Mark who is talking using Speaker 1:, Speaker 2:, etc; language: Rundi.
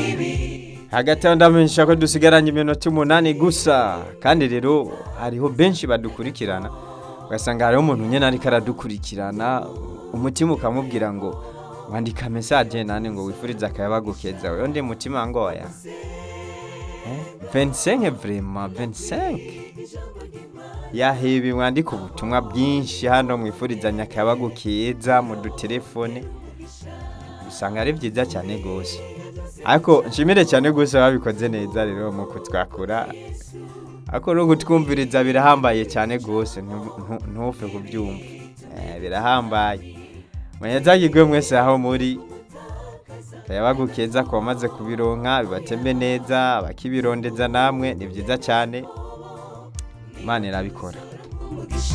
Speaker 1: hagati aho ndamenyesha ko dusigaranye iminota umunani gusa kandi rero hariho benshi badukurikirana ugasanga hariho umuntu nyine ariko aradukurikirana umutima ukamubwira ngo wandika mesaje nane ngo wifurize akayabagu keza wewe ndi mutima ngoya Eh, 25 vraiment 25 yahibi mwandika ubutumwa bwinshi hano mwifurizanya akayabagu keza mu dutelefone usanga ari byiza cyane rwose ariko nshimire cyane rwose babikoze neza rero mu kutwakura ariko no kutwumviriza birahambaye cyane rwose ntu- ntu- ntufe kubyumva Eh, birahambaye mwanyazagirwe mwese aho muri kayabagu keza ku bamaze kubironka bibatembe neza abakibirondeza namwe ni byiza cyane imana irabikora